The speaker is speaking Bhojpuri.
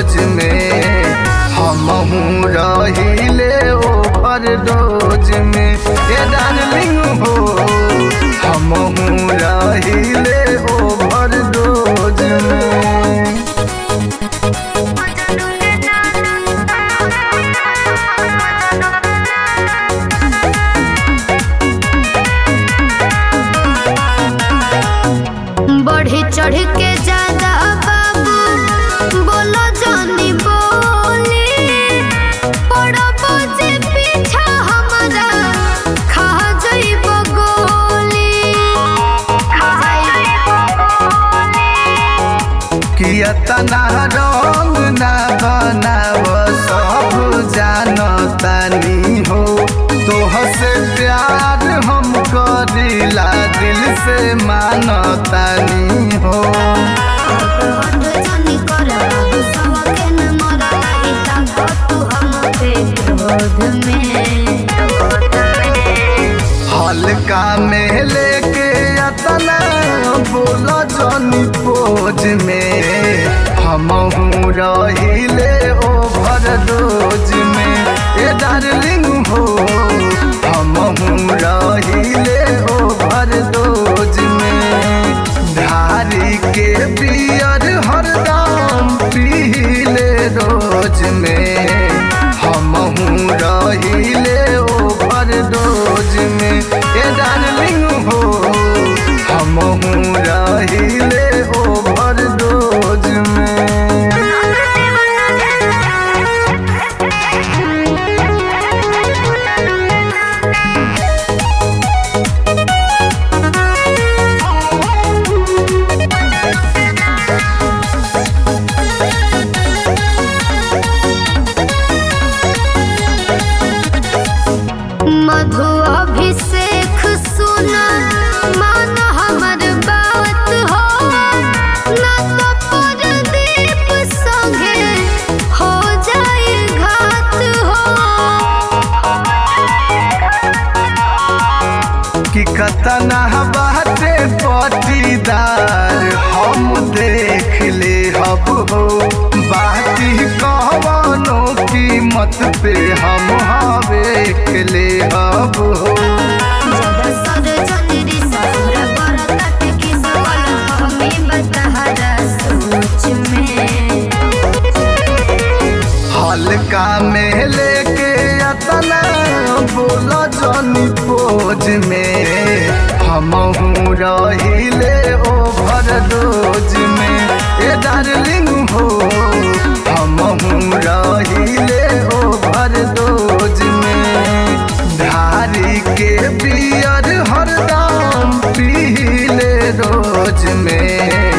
रोज में हमहू रहिले ओवर डोज में ए डार्लिंग हो हमहू रहिले ओवर डोज में बढ़ी चढ़ के ज्यादा बाबू बोलो जानी बोली पड़ब जे पीछा हमारा खा जाइब गोली खा जाइब किया तना रंग ना बनाव सब जानतानी हो तोह से प्यार हम करीला दिल से मानतानी हो हट जानी कर बाबू सबके न मरा लाई ताकत तू हम पे क्रोध में हल्का में लेके अतना बोला जनी पोज में हमहू रहिले ओभर डोज में ए डार्लिंग हो हमहू रहिले ओभर डोज में धारी के बियर हरदम पीले रोज में हमहू रहिले ओभर डोज में ए डार्लिंग हो हमहू रहिले ओभर डोज में मधु अभिषेक सुना मान हमर बात हो ना तो परदीप संगे हो जाए घात हो कि कतना बाटे पटीदार हम देख ले हब हो बाती कवनो कीमत पे हम हवे ले हब हो जब सर चंद्री ससुर पर तट की सवाल हमें बतहरा सोच में हल्का में लेके अतना बोला जनी पोज में हमहू रहिले ओभर डोज में ए डार्लिंग हो हमहू रहिले ओभर डोज में धारी के बियर हरदम पीले रोज में